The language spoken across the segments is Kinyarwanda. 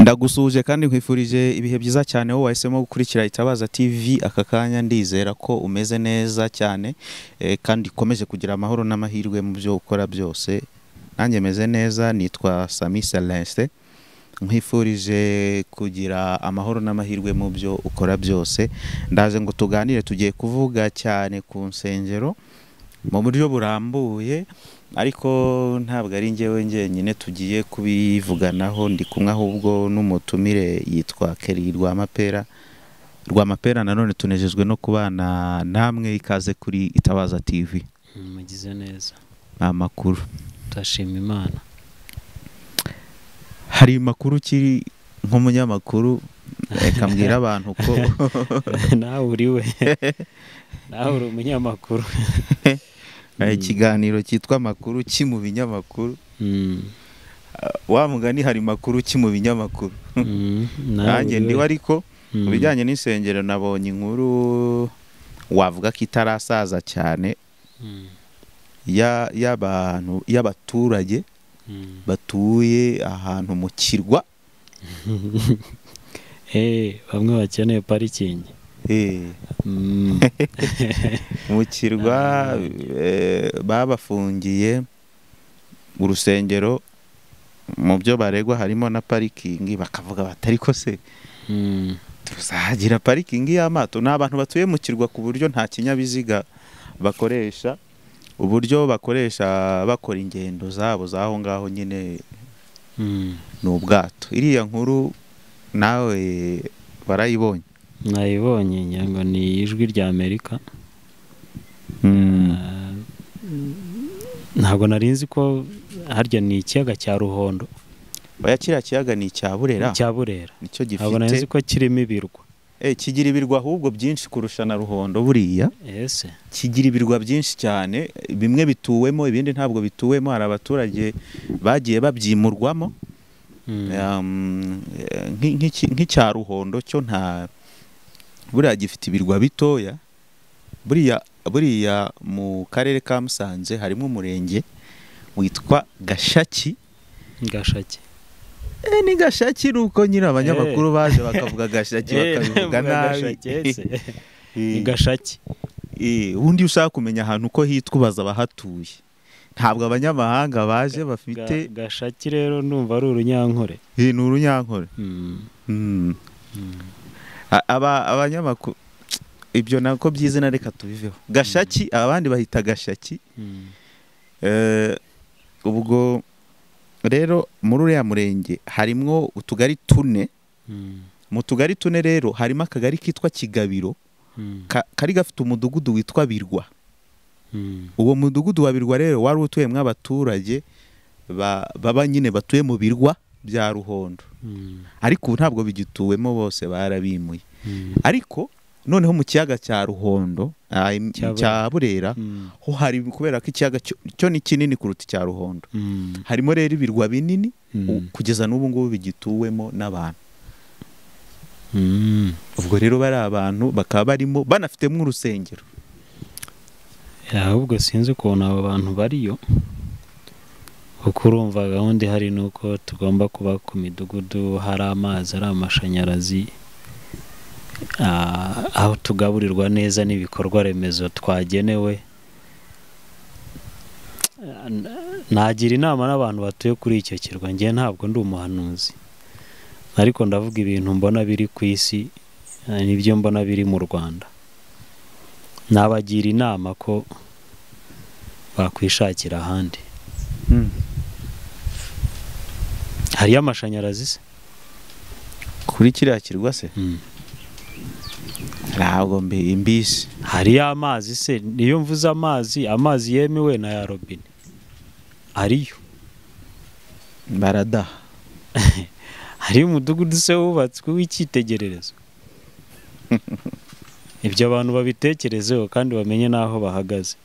ndagusuhuje kandi nkwifurije ibihe byiza cyane wowe wahisemo gukurikira itabaza TV aka kanya ndizera ko umeze neza cyane eh, kandi ukomeje kugira amahoro n'amahirwe mu byo ukora byose nanjye meze neza nitwa Sami Celeste nkwifurije kugira amahoro n'amahirwe mu byo ukora byose ndaje ngo tuganire tugiye kuvuga cyane ku nsengero mu buryo burambuye ariko ntabwo ari njyewe njyenyine tugiye kubivuganaho ndi kumwe ahubwo n'umutumire yitwa Kelly Rwamapera Rwamapera nanone tunejejwe no kubana namwe ikaze kuri Itabaza TV mugize neza amakuru turashima imana hari amakuru ukiri nk'umunyamakuru reka mbwira abantu ko nawe uri we nawe uri umunyamakuru Eh, ikiganiro cyitwa amakuru ki mu binyamakuru wa mugani hari makuru ki mu binyamakuru nanjye ndiho ariko mu bijyanye n'insengero nabonye inkuru wavuga ko itarasaza cyane ya- y'abantu y'abaturage batuye ahantu mu kirwa bamwe bakeneye parikingi Eh, Mm. mu kirwa eh, babafungiye urusengero mu byo baregwa harimo na parikingi bakavuga bati ariko se Mm. tuzagira parikingi y'amato ni abantu batuye mu kirwa ku buryo nta kinyabiziga bakoresha uburyo bakoresha bakora ingendo zabo z'aho ngaho nyine Mm. ni ubwato iriya nkuru nawe barayibonye nayibonye ngira ngo ni ijwi rya amerika Ah, ntabwo nari nzi ko harya ni ikiyaga cya ruhondo oya kiriya kiyaga ni icya burera cya burera nicyo ntabwo nari nzi gifite ko kirimo ibirwa Eh, kigira ibirwa ahubwo byinshi kurusha na ruhondo buriya ese kigira ibirwa byinshi cyane bimwe bituwemo ibindi ntabwo bituwemo hari abaturage bagiye babyimurwamo Mm. Um, eh, nk'i- nk'iki- nk'icya ruhondo cyo nta buriya gifite ibirwa bitoya buriya buriya mu karere ka musanze harimo umurenge witwa gashaki gashake Eh, ni gashaki ni uko nyine abanyamakuru Eh. baje bakavuga gashaki bakabivuga nabi Eh, ni gashaki eh, ubundi iyo ushaka kumenya ahantu uko hitwa ubaza abahatuye ntabwo abanyamahanga baje Ga- bafite gashaki rero ndumva ari urunyankore eh, ni urunyankore Mm. A- aba abanyamakuru ibyo nako by'izina reka tubiveho gashaki abandi bahita gashaki Eh, ubwo rero muri uriya murenge harimwo utugari tune mu tugari tune rero harimo akagari kitwa kigabiro ka- kari gafite umudugudu witwa birwa uwo mudugudu wa birwa rero wari utuyemo abaturage ba- baba nyine batuye mu birwa bya ruhondo ariko ubu ntabwo bigituwemo bose barabimuye ariko noneho mu kiyaga cya ruhondo ah, im- Cya Burera. cya burera ho hari kubera ko ikiyaga cyo- cyo ni kinini kuruta icya ruhondo harimo rero ibirwa binini u- kugeza n'ubu ngubu bigituwemo n'abantu ubwo rero bari abantu bakaba barimo banafitemo urusengero ahubwo sinzi ukuntu abo bantu bariyo kuko urumva gahunda ihari ni uko tugomba kuba ku midugudu hari amazi ari amashanyarazi ah, aho tugaburirwa neza n'ibikorwa remezo twagenewe Ah, n- nagira inama n'abantu batuye kuri icyo kirwa ngewe ntabwo ndi umuhanuzi ariko ndavuga ibintu mbona biri ku isi ah, n'ibyo mbona biri mu rwanda nabagira inama ko bakwishakira ahandi hariyo amashanyarazi se kuri kiriya kirwa se Mm. ntabwo mbi- mbisi hariyo amazi se niyo mvuze amazi amazi yemewe na ya robine ariyo baradaha hariyo umudugudu se wubatswe w'icyitegererezo ibyo abantu babitekerezeho kandi bamenye n'aho bahagaze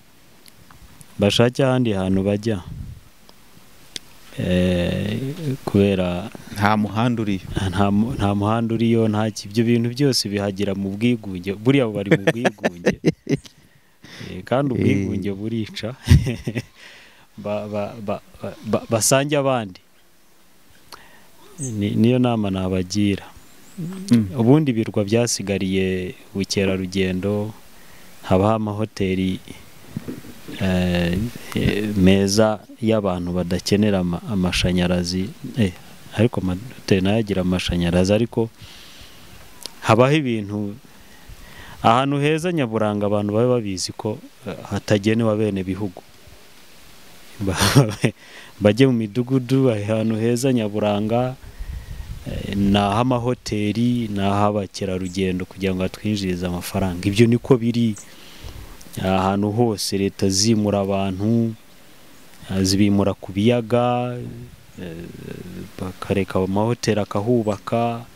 bashake ahandi hantu bajya Eh, kubera nta muhanda uriyo nta mu- nta muhanda uriyo nta ki- ibyo bintu byose bihagera mu bwigunge buriya bari mu bwigunge Eh, kandi ubwigunge burica Ba- ba- ba- ba- basange abandi Ni- niyo nama nabagira Mm. ubundi ibirwa byasigariye ubukerarugendo habaho amahoteli eh, eh, meza y'abantu badakenera ama- amashanyarazi Eh, ariko amahoteli nayo agira amashanyarazi ariko habaho ibintu ahantu heza nyaburanga abantu baba babizi ko eh, hatagenewe bene bihugu Ba- bajye mu midugudu ahantu heza nyaburanga eh, ni ah'amahoteli ni ah'abakerarugendo kugira ngo hatwinjirize amafaranga ibyo niko biri ahantu hose leta zimura abantu eh, zibimura ku biyaga eh, bakareka amahoteli akahubaka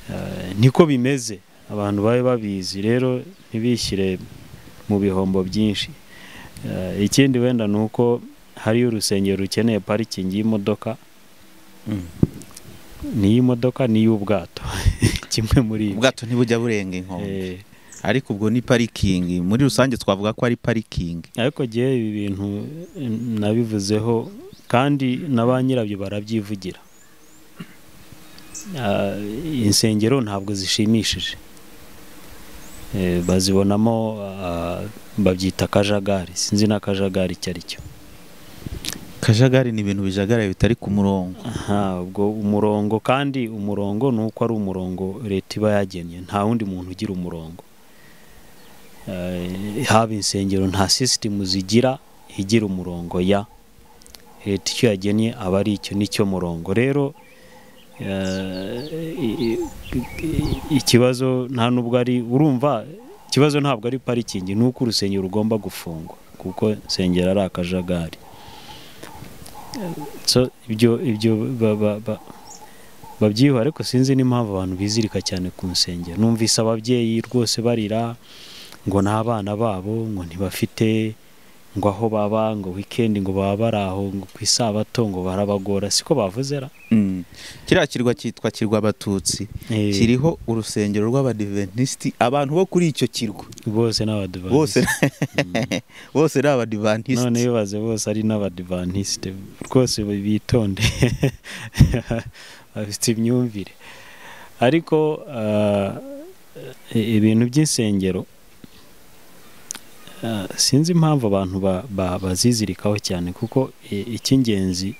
eh, niko bimeze abantu babe babizi rero ntibishyire mu bihombo byinshi Eh, ikindi wenda ni uko hariyo urusengero rukeneye parikingi y'imodoka Mm. n'iy'imodoka n'iy'ubwato kimwe muri ibyo. ubwato ntibujya burenga inkombe Eh, ariko ubwo ni parikingi muri rusange twavuga ko ari parikingi ariko gihe ibi bintu eh, nabivuzeho kandi na ba nyirabyo barabyivugira Ah, insengero ntabwo zishimishije Eh, bazibonamo ah, babyita akajagari sinzi n'akajagari icyo ari cyo kajagari ni ibintu bijagaraye bitari ku murongo Aha, ubwo umurongo kandi umurongo ni uko ari umurongo leta iba yagennye nta wundi muntu ugira umurongo Eh, haba insengero nta sisitemu zigira igira umurongo ya leta icyo yagennye aba ari icyo nicyo murongo rero eh, i- i- i- ikibazo nta nubwo ari urumva ikibazo ntabwo ari parikingi ni uko urusengero rugomba gufungwa kuko insengero ari akajagari so ibyo ibyo ba- ba- ba- babyiyuha ariko sinzi n'impamvu abantu bizirika cyane ku nsengero numvise ababyeyi rwose barira ngo n'abana babo ngo ntibafite ngo aho baba ngo wikendi ngo baba bari aho ngo ku isabato ngo barabagora siko bavuze ra Mm. kiriya kirwa cyitwa kirwa abatutsi Eh, kiriho urusengero rw'abadiventisiti abantu bo kuri icyo kirwa bose n'abadivantisite bose bose ni abadivantisiti none bibaze bose ari n'abadivantisite rwose bitonde bafite imyumvire ariko ah, i- ibintu by'insengero ah, sinzi impamvu abantu ba- ba- bazizirikaho cyane kuko i- icy'ingenzi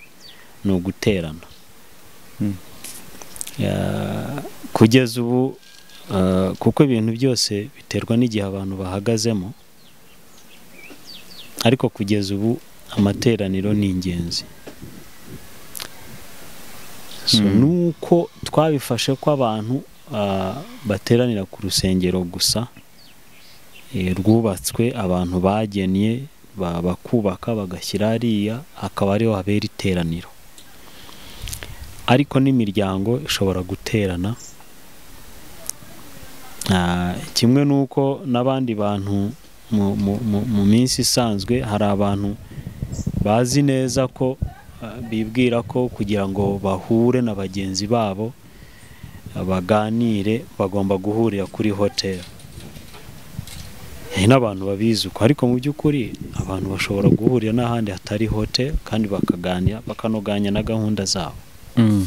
ni uguterana Mm. Ah, kugeza ubu ah, kuko ibintu byose biterwa n'igihe abantu bahagazemo ariko kugeza ubu amateraniro ni ingenzi So, Mm. nuko twabifashe ko abantu ah, bateranira ku rusengero gusa eh, rwubatswe abantu bagennye ba- bakubaka bagashyira hariya akaba ariho habera iteraniro ariko n'imiryango ishobora guterana Ah, kimwe n'uko n'abandi bantu mu- mu- mu- mu minsi isanzwe hari abantu bazi neza ko ah, bibwira ko kugira ngo bahure na bagenzi babo ah, baganire bagomba guhurira kuri hoteli hari n'abantu babizi uko ariko mu by'ukuri abantu bashobora guhurira n'ahandi hatari hoteli kandi bakaganira bakanoganya na gahunda zabo Mm.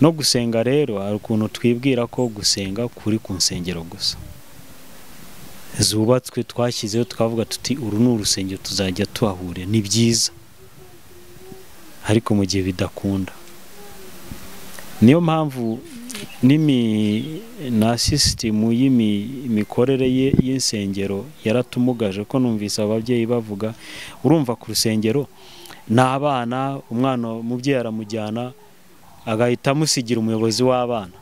no gusenga rero hari ukuntu twibwira ko gusenga kuri ku nsengero gusa zubatswe twashyizeho twavuga tuti uru ni urusengero tuzajya tuhahurira ni byiza ariko mu gihe bidakunda niyo mpamvu n'imi na sisitemu y'imikorere ye y'insengero yaratumugaje ko numvise ababyeyi bavuga urumva ku rusengero ni abana umwana umubyeyi aramujyana agahita amusigira umuyobozi w'abana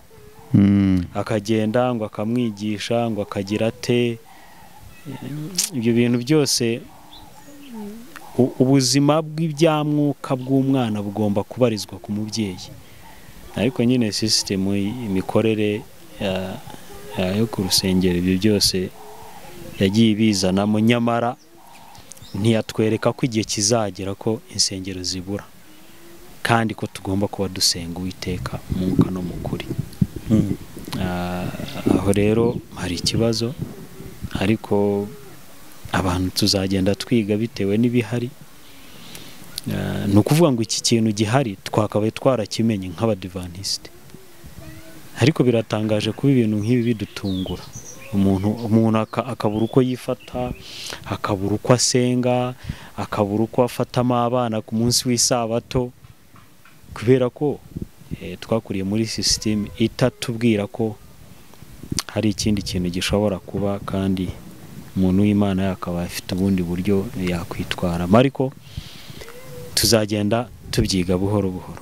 Mm. akagenda ngo akamwigisha ngo akagira ate ibyo bintu byose u- ubuzima bw'ibyamwuka bw'umwana bugomba kubarizwa ku mubyeyi ariko nyine sisitemu imikorere ya- ya- yo ku rusengero ibyo byose yagiye ibizanamo nyamara ntiyatwereka ko igihe kizagera ko insengero zibura kandi ko tugomba kuba dusenga uwiteka umwuka no mu kuri Mm. Ah, aho rero hari ikibazo ariko abantu tuzagenda twiga bitewe n'ibihari Ah, ni ukuvuga ngo iki kintu gihari twakabaye twarakimenye nk'abadivanisite ariko biratangaje kuba ibintu nk'ibi bidutungura umuntu umuntu aka- akabura uko yifata akabura uko asenga akabura uko afatamo abana ku munsi w'isabato kubera ko eh, twakuriye muri sisiteme itatubwira ko hari ikindi kintu gishobora kuba kandi umuntu w'imana yakaba afite ubundi buryo yakwitwaramo ariko tuzagenda tubyiga buhoro buhoro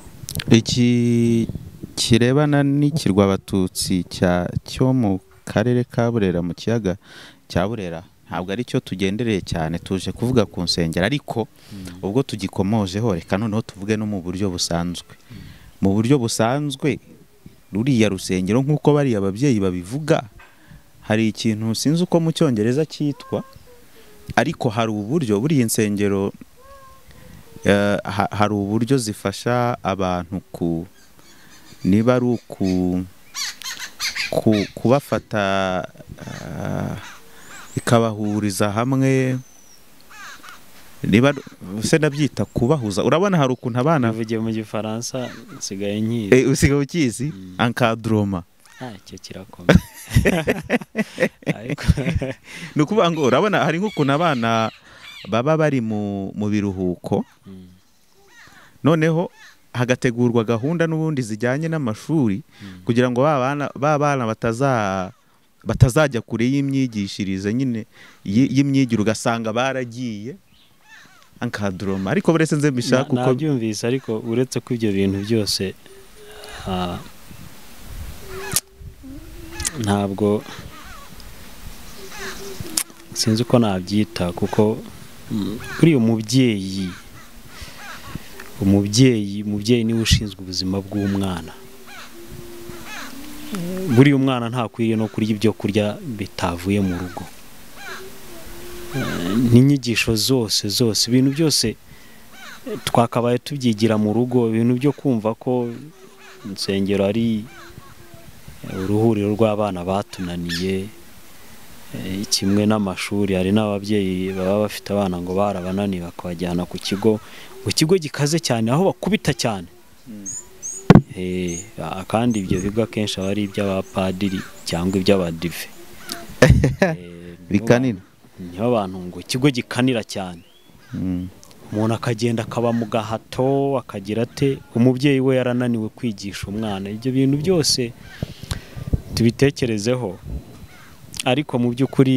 iki kirebana n'ikirwa abatutsi cya cyo mu karere ka burera mu kiyaga cya burera ntabwo ari cyo tugendereye cyane tuje kuvuga ku nsengero ariko ubwo tugikomojeho reka noneho tuvuge no mu buryo busanzwe mu buryo busanzwe ruriya rusengero nk'uko bariya ababyeyi babivuga hari ikintu sinzi uko mu cyongereza cyitwa ariko hari uburyo buriya insengero eh, ha- hari uburyo zifasha abantu ku niba ari uku ku- kubafata ah, ikabahuriza hamwe niba se nabyita kubahuza urabona hari ukuntu abana navugiye mu gifaransa nsigaye nkizi Eh, usigaye ukizi ankaduroma Ah, icyo kirakomeye ariko ni ukuvuga ngo urabona hari nk'ukuntu abana baba bari mu mu biruhuko Mm, noneho hagategurwa gahunda n'ubundi zijyanye n'amashuri Mm. kugira ngo ba bana- ba bana bataza batazajya kure y'imyigishirize nyine y- y'imyigire ugasanga baragiye ankaduroma ariko buretse nze mbishaka na- uko nabyumvise ariko uretse ko ibyo bintu byose ah, ntabwo sinzi uko nabyita kuko mm, buriya umubyeyi umubyeyi umubyeyi niwe ushinzwe ubuzima bw'umwana buriya umwana ntakwiriye no kurya ibyo kurya bitavuye mu rugo Eh, n'inyigisho zose zose ibintu byose eh, twakabaye tubyigira mu rugo ibintu byo kumva ko insengero ari eh, uruhuriro rw'abana batunaniye eh, kimwe n'amashuri hari n'ababyeyi baba bafite abana ngo barabananiye bakabajyana ku kigo ngo ikigo gikaze cyane aho bakubita cyane Eh, a- kandi ibyo bigo akenshi aba ari iby'abapadiri cyangwa iby'abadive Eh, nibo bikanina niho abantu ngo ikigo gikanira cyane Mm. umuntu akagenda akaba mu gahato akagira ate umubyeyi we yarananiwe kwigisha umwana ibyo bintu byose tubitekerezeho ariko mu by'ukuri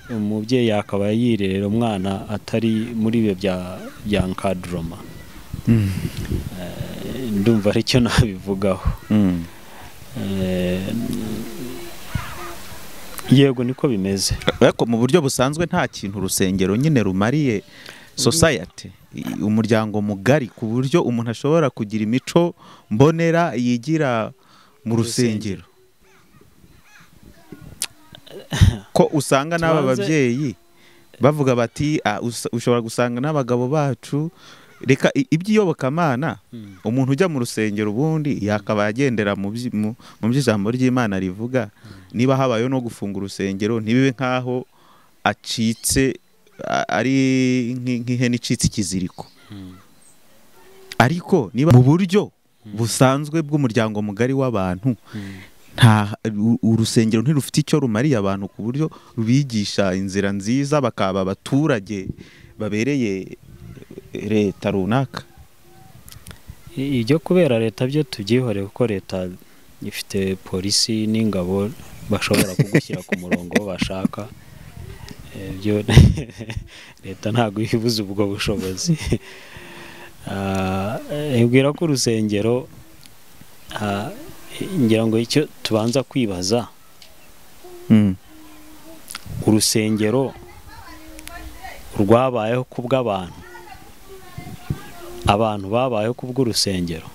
umubyeyi akaba yirerera umwana atari muri ibyo bya bya nkaduroma Mm. Eh, ndumva aricyo nabivugaho Mm. Eh, yego niko bimeze ariko mu buryo busanzwe nta kintu urusengero nyine rumariye society i- umuryango mugari ku buryo umuntu ashobora kugira imico mbonera yigira mu rusengero ko usanga n'aba Tubanze- babyeyi bavuga bati "Ah, usa- ushobora gusanga n'abagabo bacu reka i- iby'iyobokamana Mm. umuntu ujya mu rusengero ubundi yakabaye agendera mu byi- mu- mu by'ijambo ry'imana rivuga niba habayeho no gufunga urusengero ntibibe nk'aho acitse a- ari nk'i- nk'ihene icitse ikiziriko Mm. ariko niba mu buryo busanzwe bw'umuryango mugari w'abantu Mm. nta u- urusengero ntirufite icyo rumariye abantu ku buryo rubigisha inzira nziza bakaba abaturage babereye leta runaka I- ibyo kubera leta byo tubyihoreye kuko leta ifite polisi n'ingabo bashobora kugushyira ku murongo aho bashaka Eh, byo leta ntabwo ibuze ubwo bushobozi Ah, eh, ibwira ko urusengero ah, ngira ngo icyo tubanza kwibaza Mm. urusengero rwabayeho kubw'abantu abantu babayeho kubw'urusengero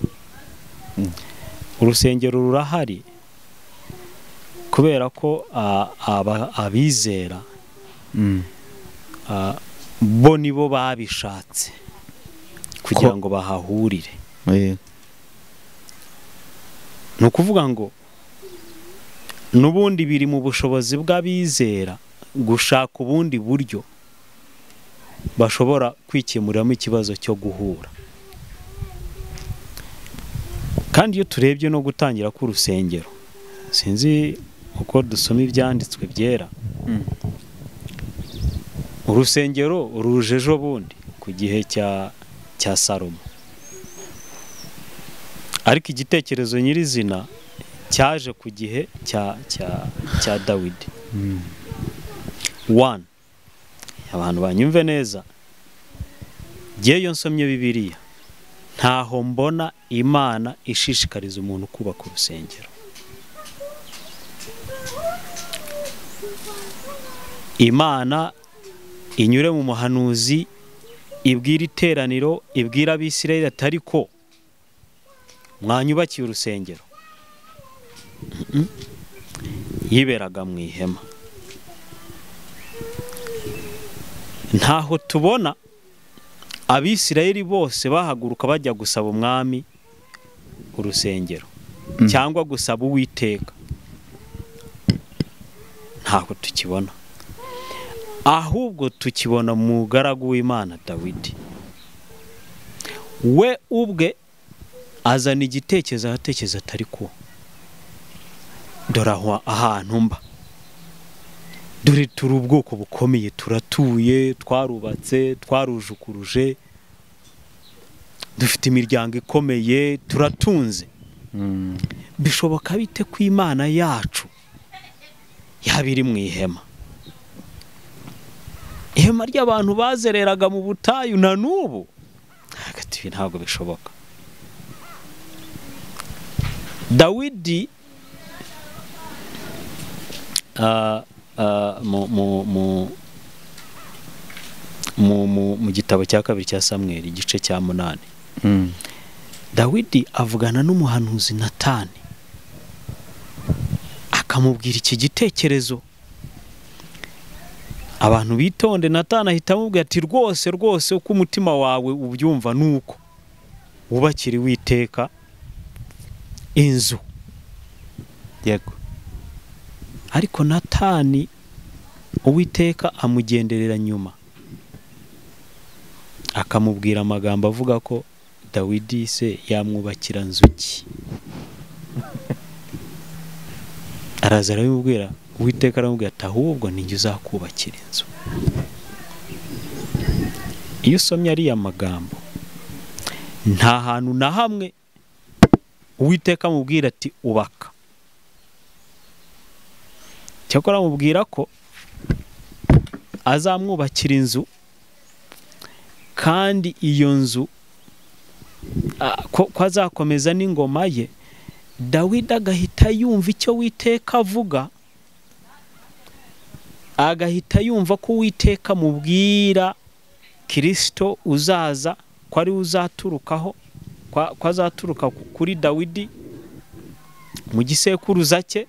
Mm. urusengero rurahari kubera ko ah, aba- abizera Mm. ah, bo nibo babishatse kugira Ko- ngo bahahurire Eh, ni ukuvuga ngo n'ubundi biri mu bushobozi bw'abizera gushaka ubundi buryo bashobora kwikimuriramo ikibazo cyo guhura kandi iyo turebye no gutangira k'urusengero sinzi uko dusoma ibyanditswe byera Mm. urusengero ruje ejo bundi ku gihe cya cya salomo ariko igitekerezo nyirizina cyaje ku gihe cya cya cya dawidi wani abantu banyumve neza ngewe iyo nsomye bibiriya ntaho mbona imana ishishikariza umuntu kubaka urusengero imana inyure mu muhanuzi ibwira iteraniro ibwira abisirayeli ati ariko mwanyubakiye urusengero Mm-mm. yiberaga mu ihema ntaho tubona abisirayeli bose bahaguruka bajya gusaba umwami urusengero Mm. cyangwa gusaba uwiteka ntaho tukibona ahubwo tukibona mu mugaragu w'imana dawidi we ubwe azana igitekerezo ahatekereza atari ko dore aho ahantu mba dore turi ubwoko bukomeye turatuye twarubatse twarujukuruje dufite imiryango ikomeye turatunze Mm. bishoboka bite ko imana yacu yaba iri mu ihema ihema ry'abantu bazereraga mu butayu na n'ubu hagati ibi ntabwo bishoboka dawidi ah, ah, mu- mu- mu- mu- mu- mu gitabo cya kabiri cya samweri igice cya munani Mm. dawidi avugana n'umuhanuzi natani akamubwira iki gitekerezo abantu bitonde natani ahita amubwira ati rwose rwose uko umutima wawe ubyumva ni uko wubakira witeka inzu yego ariko natani uwiteka amugenderera nyuma akamubwira amagambo avuga ko dawidi se yamwubakira nzuki araza arabimubwira uwiteka aramubwira ati ahubwo ninjye uzakubakira inzu iyo usomye ariya magambo nta hantu na hamwe uwiteka amubwira ati ubaka cyakora amubwira ko azamwubakira inzu kandi iyo nzu ah, ko ko azakomeza n'ingoma ye dawidi agahita yumva icyo witeka avuga agahita yumva ko uwiteka amubwira kirisito uzaza ko ari we uzaturukaho ko ko azaturuka ku- kuri dawidi mu gisekuruza cye